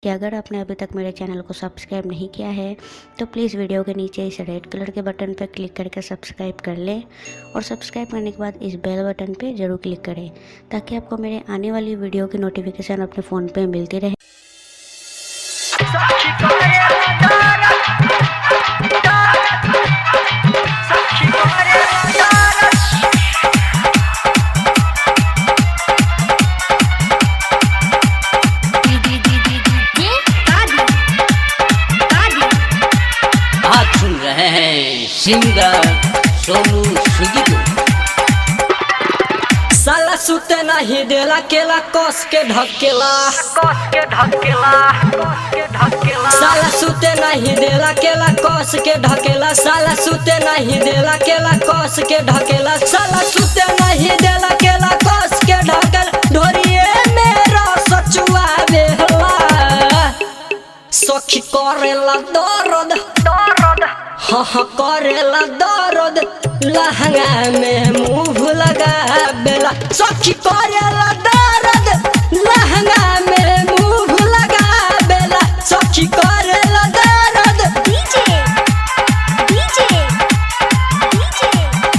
कि अगर आपने अभी तक मेरे चैनल को सब्सक्राइब नहीं किया है तो प्लीज़ वीडियो के नीचे इस रेड कलर के बटन पर क्लिक करके सब्सक्राइब कर लें और सब्सक्राइब करने के बाद इस बेल बटन पे ज़रूर क्लिक करें ताकि आपको मेरे आने वाली वीडियो की नोटिफिकेशन अपने फ़ोन पे मिलती रहे आप सुन रहे हैं सिंगर सोनू सुगी को साला सुते नहीं देला केला कस के ढकेला कस के ढकेला कस के ढकेला साला सुते नहीं देला केला कस के ढकेला साला सुते नहीं देला केला कस के ढकेला साला सुते नहीं देला केला कस के ढकेला ढोरिए मेरा सचुआ बेहला सखी करेला दर्द दर्द हाँ हाँ करेला दर्द लहंगा में मुंह लगा बेला सखी करेला दर्द लहंगा में मुंह लगा बेला सखी करेला दर्द डीजे डीजे डीजे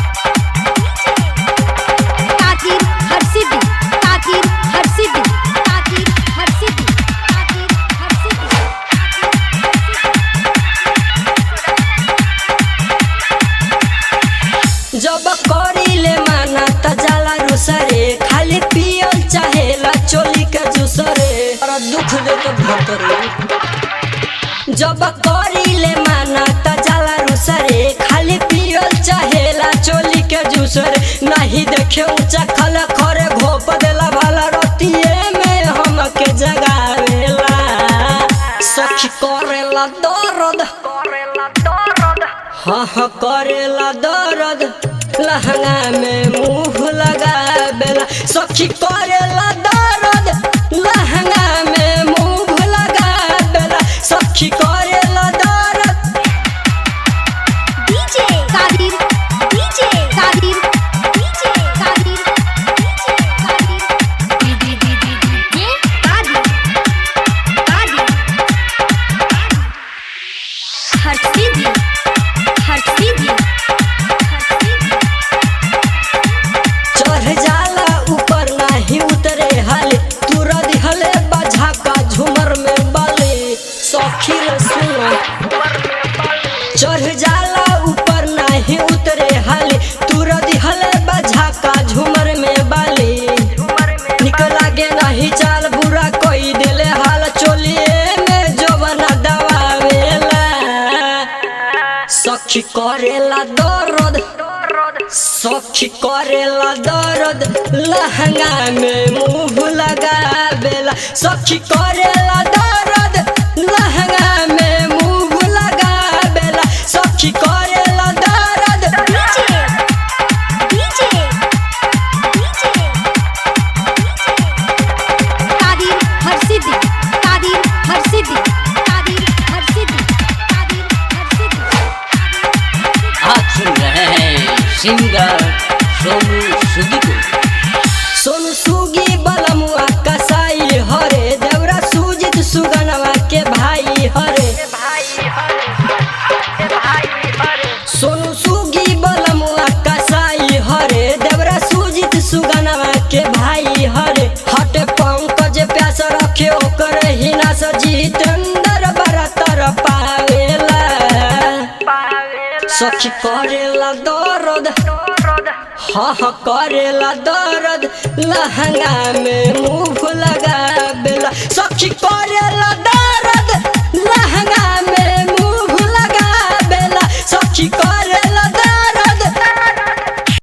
ताकीर हरसिद्धि ताकीर हरसिद्धि ताकीर हरसिद्धि ताकीर हरसिद्धि जब करीले माना त जाला रुसरे खाली पियल चाहेला चोली के जुसरे और दुख दे तो भतरे जब करीले माना त जाला रुसरे खाली पियल चाहेला चोली के जुसरे नहीं देखे ऊंचा खल खरे घोप देला भला रतिए में हमके जगावेला सखी करेला दर्द करेला दर्द हाँ हाँ करेला दर्द लहंगा में मुंह लगा बेला सखी करेला दर्द लहंगा में मुंह लगा बेला सखी करेला दर्द डीजे ताकीर डीजे ताकीर डीजे ताकीर डीजे ताकीर हरसिद्धि हरसिद्धि हरसिद्धि चढ़ जाला ऊपर नाही उतरे हाले तुरा दिहले बजा का झूमर में बाले सखी रे सुनो चढ़ जाला ऊपर नाही उतरे हाले तुरा दिहले बजा का झूमर में बाले निकल आगे नहीं चाल बुरा कोई दिले हाल चोलिए में जो बना दबावेला सखी करेला दर्द सखी करेला दर्द लहंगा में मुंह लगा बेला सखी करेला दर्द लहंगा में मुंह लगा बेला सखी करेला दर्द डीजे डीजे डीजे ताकीर हरसिद्धि ताकीर हरसिद्धि ताकीर हरसिद्धि ताकीर हरसिद्धि आप सुन रहे हैं सिंगर सोनू सुगी को सोनू सुगी बलमुआ कसाई हरे देवरा सुजित सुगनवा के भाई हरे भाई हरे भाई हरे सोनू सुगी बलमुआ कसाई हरे देवरा सुजित सुगनवा के भाई हरे हटे पंकज प्यास रखे ओकर हिना सजितेंद्र बरतर पावेला सखी करेला दर्द दर्द हाँ हाँ करेला दर्द लहंगा में मुंह लगा बेला सखी करेला दर्द